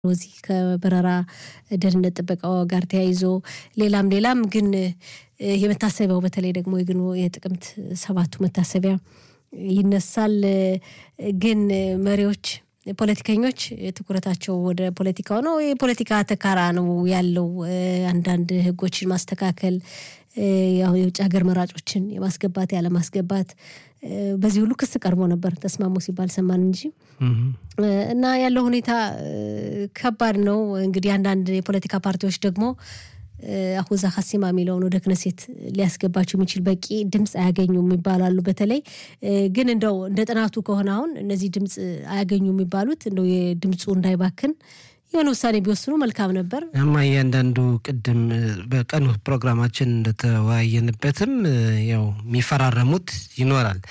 እዚህ ከበረራ ደህንነት ጥበቃው ጋር ተያይዞ ሌላም ሌላም ግን የመታሰቢያው በተለይ ደግሞ የግን የጥቅምት ሰባቱ መታሰቢያ ይነሳል። ግን መሪዎች ፖለቲከኞች ትኩረታቸው ወደ ፖለቲካው ነው። የፖለቲካ ተካራ ነው ያለው። አንዳንድ ህጎችን ማስተካከል፣ ያው የውጭ ሀገር መራጮችን የማስገባት ያለማስገባት፣ በዚህ ሁሉ ክስ ቀርቦ ነበር። ተስማሙ ሲባል ሰማን እንጂ እና ያለው ሁኔታ ከባድ ነው። እንግዲህ አንዳንድ የፖለቲካ ፓርቲዎች ደግሞ አሁዛ ሀሲማ የሚለውን ወደ ክነሴት ሊያስገባቸው የሚችል በቂ ድምፅ አያገኙም ይባላሉ። በተለይ ግን እንደው እንደ ጥናቱ ከሆነ አሁን እነዚህ ድምፅ አያገኙ የሚባሉት እንደው የድምፁ እንዳይባክን የሆነ ውሳኔ ቢወስኑ መልካም ነበር። እማ እያንዳንዱ ቅድም በቀኑ ፕሮግራማችን እንደተወያየንበትም ያው የሚፈራረሙት ይኖራል።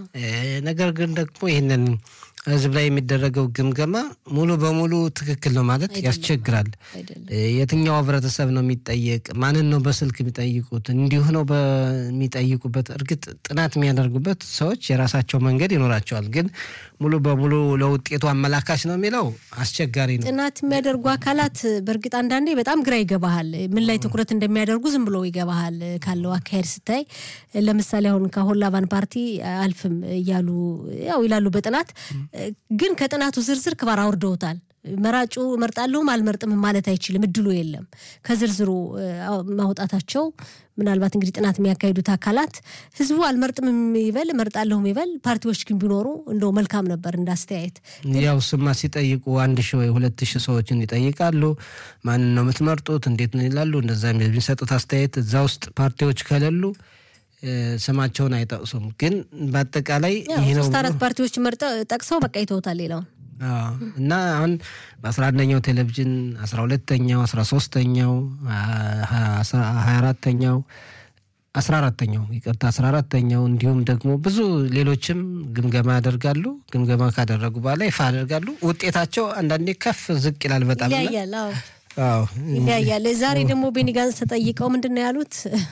ነገር ግን ደግሞ ይህንን ህዝብ ላይ የሚደረገው ግምገማ ሙሉ በሙሉ ትክክል ነው ማለት ያስቸግራል። የትኛው ህብረተሰብ ነው የሚጠየቅ? ማንን ነው በስልክ የሚጠይቁት? እንዲሁ ነው በሚጠይቁበት። እርግጥ ጥናት የሚያደርጉበት ሰዎች የራሳቸው መንገድ ይኖራቸዋል። ግን ሙሉ በሙሉ ለውጤቱ አመላካች ነው የሚለው አስቸጋሪ ነው። ጥናት የሚያደርጉ አካላት በእርግጥ አንዳንዴ በጣም ግራ ይገባሃል። ምን ላይ ትኩረት እንደሚያደርጉ ዝም ብሎ ይገባሃል ካለው አካሄድ ስታይ። ለምሳሌ አሁን ከሆላባን ፓርቲ አልፍም እያሉ ያው ይላሉ በጥናት ግን ከጥናቱ ዝርዝር ክባር አውርደውታል። መራጩ እመርጣለሁም አልመርጥም ማለት አይችልም፣ እድሉ የለም። ከዝርዝሩ ማውጣታቸው ምናልባት እንግዲህ ጥናት የሚያካሂዱት አካላት ህዝቡ አልመርጥም ይበል እመርጣለሁም ይበል፣ ፓርቲዎች ግን ቢኖሩ እንደው መልካም ነበር እንዳስተያየት። ያው ስማ ሲጠይቁ አንድ ሺህ ወይ ሁለት ሺህ ሰዎችን ይጠይቃሉ። ማንን ነው የምትመርጡት? እንዴት ነው ይላሉ። እንደዛ የሚሰጡት አስተያየት እዛ ውስጥ ፓርቲዎች ከሌሉ ስማቸውን አይጠቅሱም። ግን በአጠቃላይ ይህ ነው ሶስት አራት ፓርቲዎች መርጠው ጠቅሰው በቃ ይተውታል ሌላውን እና አሁን በአስራ አንደኛው ቴሌቪዥን አስራ ሁለተኛው አስራ ሶስተኛው ሀያ አራተኛው አስራ አራተኛው ይቅርታ አስራ አራተኛው እንዲሁም ደግሞ ብዙ ሌሎችም ግምገማ ያደርጋሉ። ግምገማ ካደረጉ በኋላ ይፋ ያደርጋሉ። ውጤታቸው አንዳንዴ ከፍ ዝቅ ይላል። በጣም ይለያያል። ይለያያል። ዛሬ ደግሞ ቤኒ ጋንስ ተጠይቀው ምንድን ነው ያሉት?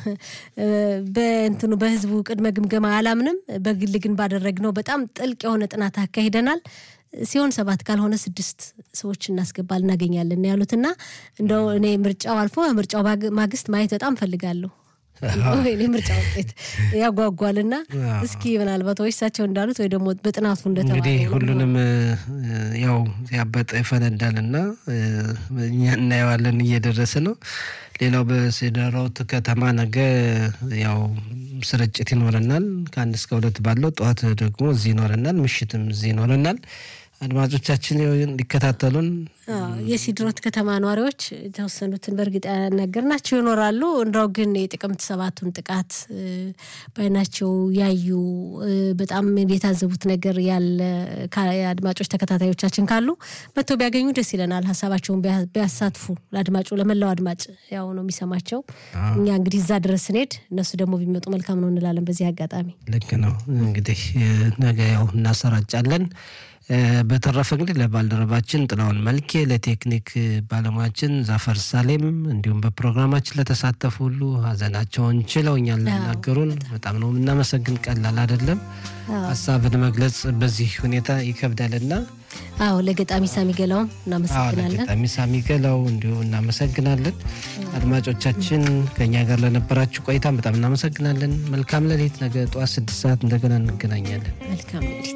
በእንትኑ በህዝቡ ቅድመ ግምገማ አላምንም፣ በግል ግን ባደረግነው በጣም ጥልቅ የሆነ ጥናት አካሂደናል ሲሆን ሰባት ካልሆነ ስድስት ሰዎች እናስገባል እናገኛለን ያሉትና እንደው እኔ ምርጫው አልፎ ምርጫው ማግስት ማየት በጣም ፈልጋለሁ። እኔ ምርጫ ውጤት ያጓጓልና እስኪ ምናልባት ወይ እሳቸው እንዳሉት ወይ ደግሞ በጥናቱ እንደተባለው እንግዲህ ሁሉንም ያው ያበጠ ይፈነዳልና እኛ እናየዋለን እየደረሰ ነው። ሌላው በሴደራውት ከተማ ነገ ያው ስርጭት ይኖረናል። ከአንድ እስከ ሁለት ባለው ጠዋት ደግሞ እዚህ ይኖረናል፣ ምሽትም እዚህ ይኖረናል። አድማጮቻችን እንዲከታተሉን የሲድሮት ከተማ ነዋሪዎች የተወሰኑትን በእርግጥ ያናገርናቸው ይኖራሉ። እንደው ግን የጥቅምት ሰባቱን ጥቃት በዓይናቸው ያዩ በጣም የታዘቡት ነገር ያለ አድማጮች ተከታታዮቻችን ካሉ መጥተው ቢያገኙ ደስ ይለናል። ሀሳባቸውን ቢያሳትፉ ለአድማጩ ለመላው አድማጭ ያው ነው የሚሰማቸው። እኛ እንግዲህ እዛ ድረስ ስንሄድ እነሱ ደግሞ ቢመጡ መልካም ነው እንላለን። በዚህ አጋጣሚ ልክ ነው እንግዲህ ነገ ያው እናሰራጫለን። በተረፈ እንግዲህ ለባልደረባችን ጥላውን መልኬ፣ ለቴክኒክ ባለሙያችን ዛፈር ሳሌም እንዲሁም በፕሮግራማችን ለተሳተፉ ሁሉ ሀዘናቸውን ችለው እኛን ለናገሩን በጣም ነው የምናመሰግን። ቀላል አይደለም ሀሳብን መግለጽ በዚህ ሁኔታ ይከብዳልና አዎ ለገጣሚ ሳሚ ገላውም እናመሰግናለን። ለገጣሚ ሳሚ ገላው እንዲሁ እናመሰግናለን። አድማጮቻችን ከእኛ ጋር ለነበራችሁ ቆይታ በጣም እናመሰግናለን። መልካም ሌሊት። ነገ ጠዋት ስድስት ሰዓት እንደገና እንገናኛለን። መልካም ሌሊት።